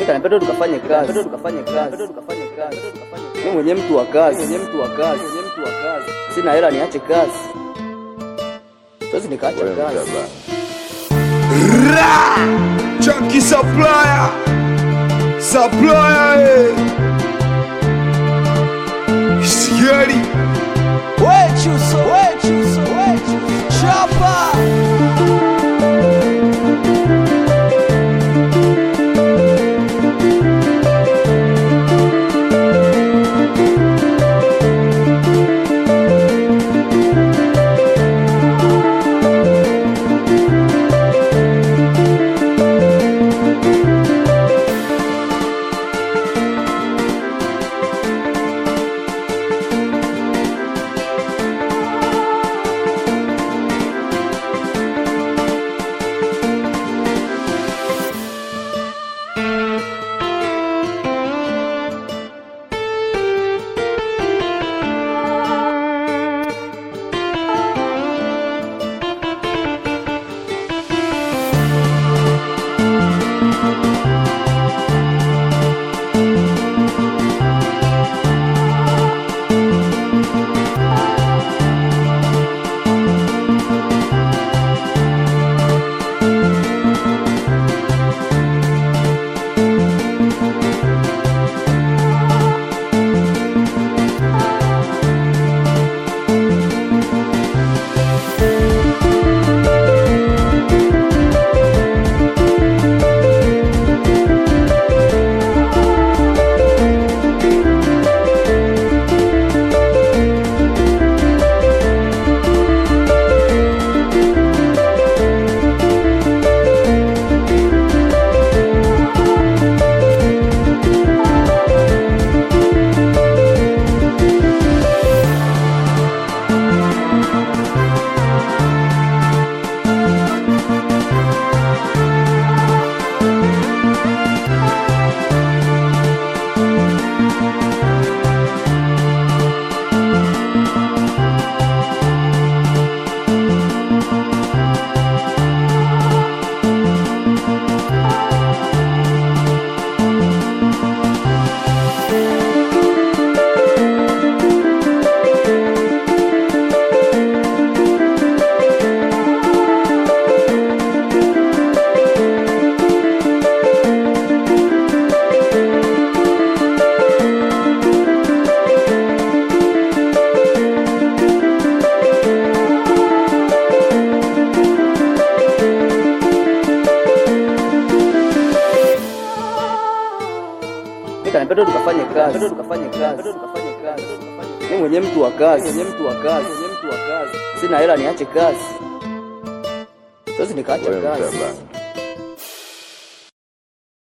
Napenda tukafanye kazi, tukafanye kazi, tukafanye kazi. Mimi mwenye mtu wa kazi, mwenye mtu wa kazi, mwenye mtu wa kazi. Sina hela niache kazi. Siwezi nikaacha kazi. Ra! Chunky supplier. Supplier. eh. Scary. Wechuso, wechuso, wechuso. Chapa. Mimi napenda tukafanye kazi, tukafanye kazi, tukafanye kazi. Mimi mwenye mtu wa kazi, mwenye mtu wa kazi, mwenye mtu wa kazi. Sina hela niache kazi. Siwezi nikaacha kazi.